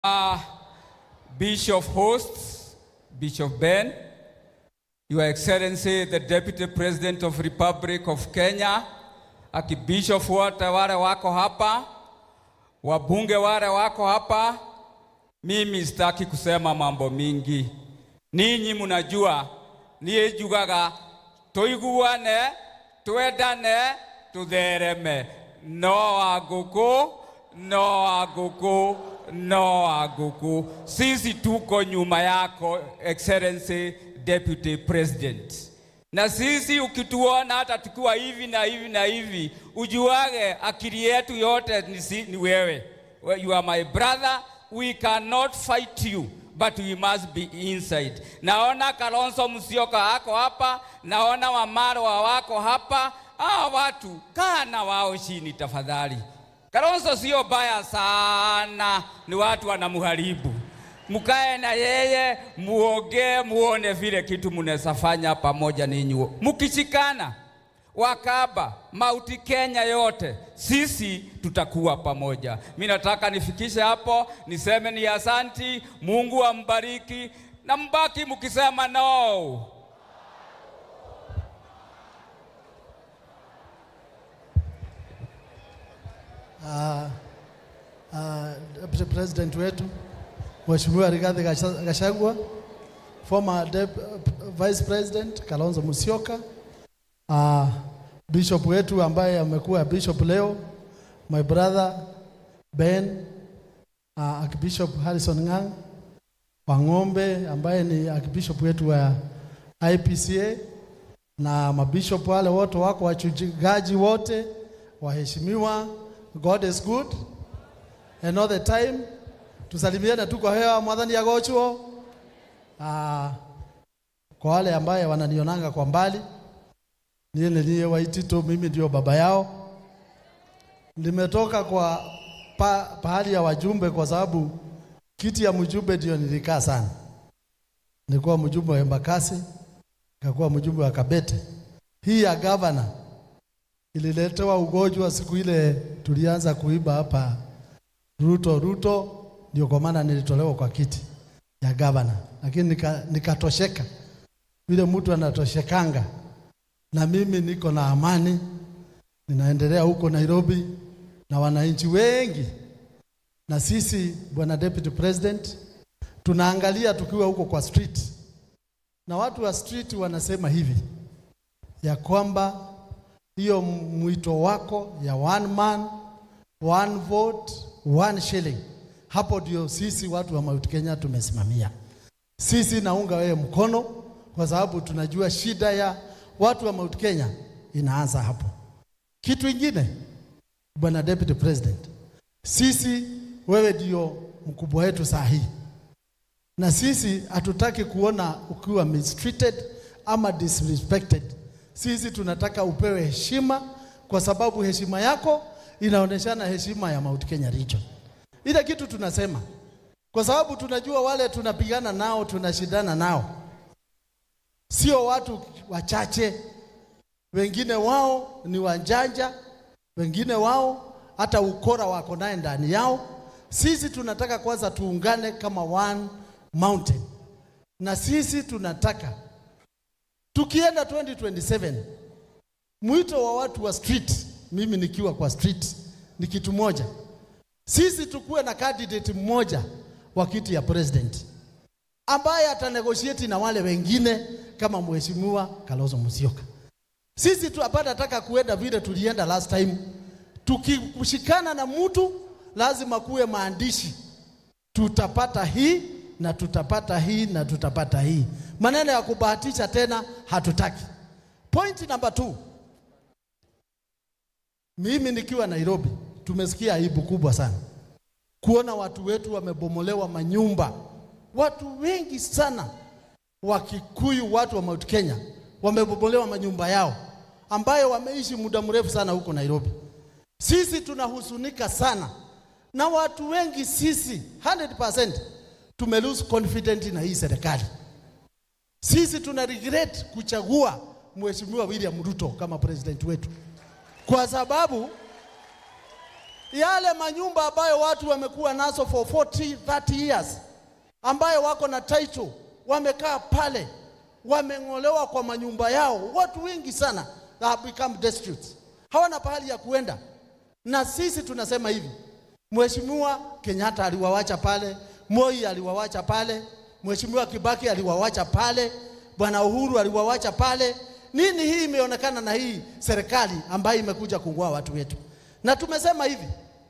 Uh, Bishop Hosts, Bishop Ben, Your Excellency the Deputy President of Republic of Kenya, akibishop wote wale wako hapa, wabunge wale wako hapa, mimi sitaki kusema mambo mingi. Ninyi mnajua niĩ njugaga tũiguane twendane tuthereme no wa ngũkũ no wa ngũkũ no wa ngũkũ sisi tuko nyuma yako excellency deputy president na sisi ukituona hata tukiwa hivi na hivi na hivi ujuage akili yetu yote ni, si, ni wewe you are my brother we cannot fight you but we must be inside. Naona Kalonzo Musyoka ako hapa, naona Wamarwa wako hapa. Hawa watu kaa na wao chini tafadhali. Kalonzo sio baya sana, ni watu wanamharibu. Mkae na yeye muongee, muone vile kitu mnaweza fanya pamoja ninyi mkishikana. Wakaba, Mauti Kenya yote, sisi tutakuwa pamoja. Mi nataka nifikishe hapo, niseme ni asanti, Mungu ambariki na mbaki mkisema no. uh, uh, Deputy President wetu Mheshimiwa Rigathi Gasha- Gachagua, former Dep- Vice President Kalonzo Musyoka, uh, Bishop wetu ambaye amekuwa bishop leo, my brother Ben, uh, Archbishop Harrison Ngang Wang'ombe ambaye ni Archbishop wetu wa IPCA na mabishop wale wote wako wachungaji wote waheshimiwa. God is good and all the time. Tusalimiane tu kwa hewa mwadhani ya gochuo. Ah, kwa wale ambaye wananionanga kwa mbali, niye niye Waitito, mimi ndio baba yao. Nimetoka kwa pa, pahali ya wajumbe kwa sababu kiti ya mjumbe ndio nilikaa sana. Nilikuwa mjumbe wa Embakasi, nikakuwa mjumbe wa Kabete. Hii ya gavana ililetewa ugonjwa siku ile tulianza kuiba hapa Ruto Ruto, ndio kwa maana nilitolewa kwa kiti ya gavana, lakini nika- nikatosheka vile mtu anatoshekanga, na mimi niko na amani, ninaendelea huko Nairobi na wananchi wengi, na sisi bwana deputy president tunaangalia tukiwa huko kwa street, na watu wa street wanasema hivi ya kwamba hiyo mwito wako ya one man one vote one shilling, hapo ndio sisi watu wa Mount Kenya tumesimamia. Sisi naunga wewe mkono, kwa sababu tunajua shida ya watu wa Mount Kenya inaanza hapo. Kitu ingine, bwana deputy president, sisi wewe ndio mkubwa wetu saa hii, na sisi hatutaki kuona ukiwa mistreated ama disrespected. Sisi tunataka upewe heshima, kwa sababu heshima yako inaonyeshana heshima ya Mount Kenya region. Ile kitu tunasema, kwa sababu tunajua wale tunapigana nao, tunashindana nao, sio watu wachache. Wengine wao ni wanjanja, wengine wao hata ukora wako naye ndani yao. Sisi tunataka kwanza tuungane kama one mountain, na sisi tunataka tukienda 2027 mwito wa watu wa street, mimi nikiwa kwa street ni kitu moja, sisi tukuwe na candidate mmoja wa kiti ya president ambaye atanegotiate na wale wengine kama mheshimiwa Kalonzo Musyoka. Sisi tu hapana nataka kuenda vile tulienda last time. Tukikushikana na mtu lazima kuwe maandishi, tutapata hii na tutapata hii na tutapata hii. Maneno ya kubahatisha tena hatutaki. Point number two, mimi nikiwa Nairobi tumesikia aibu kubwa sana kuona watu wetu wamebomolewa manyumba. Watu wengi sana Wakikuyu, watu wa Mount Kenya wamebomolewa manyumba yao ambayo wameishi muda mrefu sana huko Nairobi. Sisi tunahusunika sana na watu wengi, sisi 100% tume lose confidence na hii serikali. Sisi tuna regret kuchagua Mheshimiwa William Ruto kama president wetu kwa sababu yale manyumba ambayo watu wamekuwa nazo for 40 30 years, ambayo wako na title, wamekaa pale, wameng'olewa kwa manyumba yao. Watu wengi sana have become destitute, hawana pahali ya kuenda. Na sisi tunasema hivi, Mheshimiwa Kenyatta aliwawacha pale, Moi aliwawacha pale, Mheshimiwa Kibaki aliwawacha pale, Bwana Uhuru aliwawacha pale. Nini hii imeonekana na hii serikali ambayo imekuja kung'oa watu wetu? Na tumesema hivi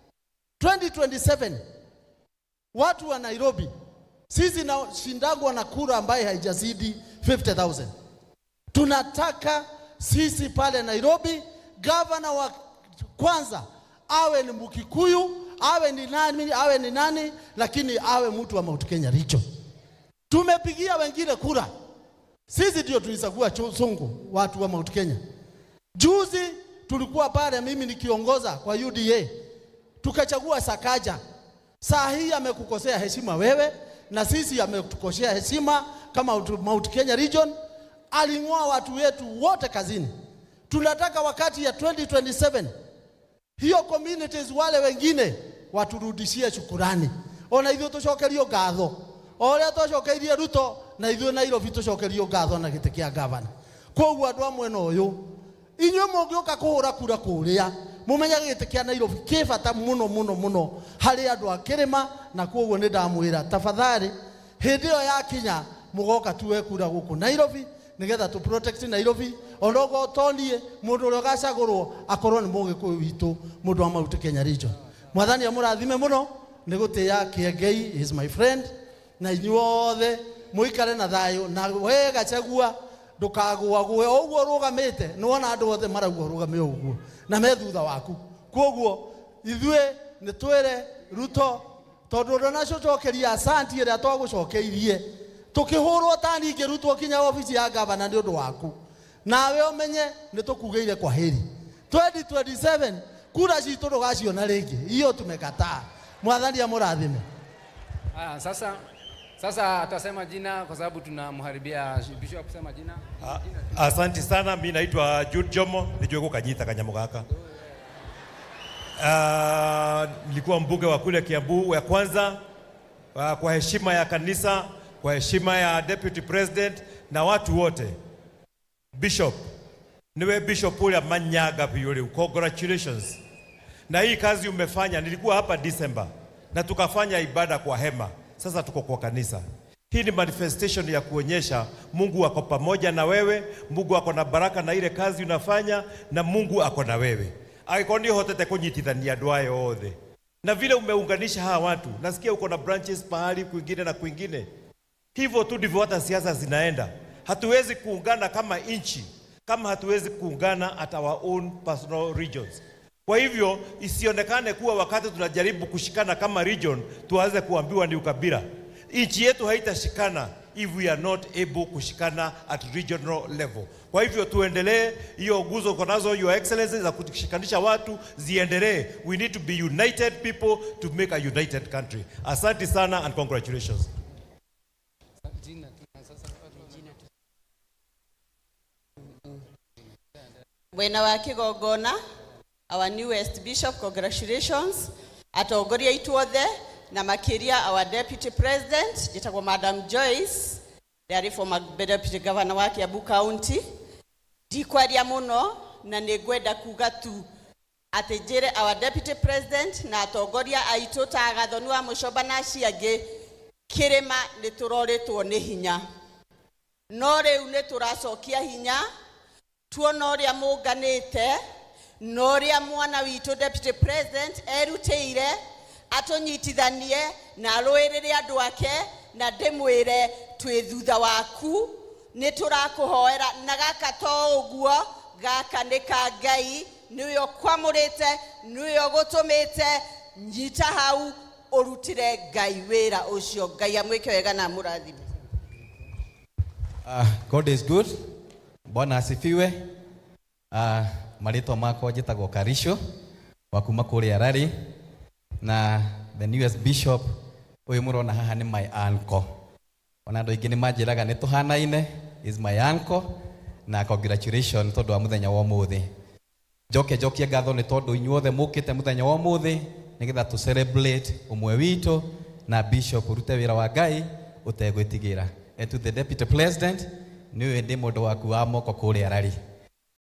2027 watu wa Nairobi, sisi na shindagwa na kura ambaye haijazidi 50,000 tunataka sisi pale Nairobi gavana wa kwanza awe ni Mkikuyu, awe ni nani, awe ni nani, lakini awe mtu wa Mount Kenya Region. Tumepigia wengine kura, sisi ndio tulichagua Sungu, watu wa Mount Kenya. Juzi tulikuwa pale, mimi nikiongoza kwa UDA, tukachagua Sakaja. Saa hii amekukosea heshima wewe, na sisi ametukosea heshima kama Mount Kenya Region. Aling'oa watu wetu wote kazini. Tunataka wakati ya 2027 hiyo communities wale wengine waturudishie shukurani, ona ithuĩ tũcokerio ngatho o ũrĩa twacokeirie Ruto na ithuĩ Nairobi tũcokerio ngatho na gĩtĩ kĩa gavana. Koguo andũ a mwena ũyũ inyuĩ mũngĩũka kũhũra kura kũrĩa mũmenyage gĩtĩ kĩa Nairobi kĩ bata mũno mũno mũno harĩ andũ a kĩrĩma, na koguo nĩ ndamwĩra tafadhali, hĩndĩ ĩyo yakinya mũgoka tuwe kura gũkũ Nairobi nigetha tu protect Nairobi onogo tonie mundu uria gacagurwo akorwo ni mugikuyu witu mundu wa Mount Kenya region mwathani amurathime muno ni gutia Kiengei is my friend na inyuothe muikare na thayo na we gachagua ndukagwa gwe uguo rugamite niwona andu othe marauga rugame uguo na me thutha waku koguo ithue ni twire ruto tondu ndanacocokeria asanti ĩrĩa twagũcokeirie tukihurwo ta ningĩ rutwo kinya obici ya gavana nĩ ũndũ waku nawe ũmenye nĩ tũkugĩire kwa heri 2027 kura citũ ndũgaciona rĩngĩ hiyo tumekataa mwathani amũrathime Aya, sasa sasa atasema jina kwa sababu tunamharibia bishop kusema jina. A- Asanti sana, mi naitwa Jude Jomo, nijue kukanyita kanyamo gaka. Ah, nilikuwa mbunge wa kule Kiambu ya kwanza. Ah, kwa heshima ya kanisa, kwa heshima ya deputy president na watu wote. Bishop, niwe bishop ule manyaga yule, congratulations. Na hii kazi umefanya, nilikuwa hapa December na tukafanya ibada kwa hema. Sasa tuko kwa kanisa. Hii ni manifestation ya kuonyesha Mungu ako pamoja na wewe, Mungu ako na baraka na ile kazi unafanya, na Mungu ako na wewe. Agĩkorwo nĩ ũhotete kũnyitithania andũ aya othe na vile umeunganisha hawa watu, nasikia uko na branches pahali kwingine na kwingine. Hivyo tu ndivyo hata siasa zinaenda. Hatuwezi kuungana kama nchi kama hatuwezi kuungana at our own personal regions. Kwa hivyo isionekane kuwa wakati tunajaribu kushikana kama region tuanze kuambiwa ni ukabila. Nchi yetu haitashikana if we are not able kushikana at regional level. Kwa hivyo tuendelee, hiyo nguzo uko nazo your excellency za kushikanisha watu ziendelee. We need to be united people to make a united country. Asante sana and congratulations. Jina tuna sasa Mwena wa Kigongona, our newest bishop, congratulations. Atongoria itu othe na makiria our deputy president njĩtagwo Madam Joyce ndarĩ former deputy governor wa Kiambu County. Ndikwaria mũno na nĩ ngwenda kuga tu atĩ njĩre our deputy president na atongoria aitũ ta agathoni wa mũcoba na acio angĩ kĩrĩma nĩ tũrorĩtwo nĩ hinya no rĩu nĩ tũracokia hinya tuona ũrĩa mũnganĩte na ũrĩa mwana witũ deputy president erutĩire atũnyitithanie na arũĩrĩre andũ ake na ndĩmwĩre twĩ thutha waku nĩ tũrakũhoera na gaka to ũguo gaka nĩ ka ngai nĩwe ũkwamũrĩte nĩwe ũgũtũmĩte nyita hau ũrutĩre ngai wĩra ũcio ngai amwĩke wega na mũrathime Uh, God is good. Bwana asifiwe. Uh, marĩtwa makwa njĩtagwo Karisho wa kuma kũrĩa Rari na the newest bishop ũyũ mũrona haha nĩ my uncle. Ona andũ aingĩ nĩ manjĩraga nĩ tũhanaine is my uncle na congratulations tondũ wa mũthenya wa ũmũthĩ. njoke njokie ngatho nĩ tondũ inyuothe mũkĩte mũthenya wa ũmũthĩ nĩgetha tũ celebrate ũmwe witũ na bishop ũrute wĩra wa ngai ũtegwĩtigĩra and to the deputy president nĩwe ndĩ mũndũ waku wa moko kũrĩa rari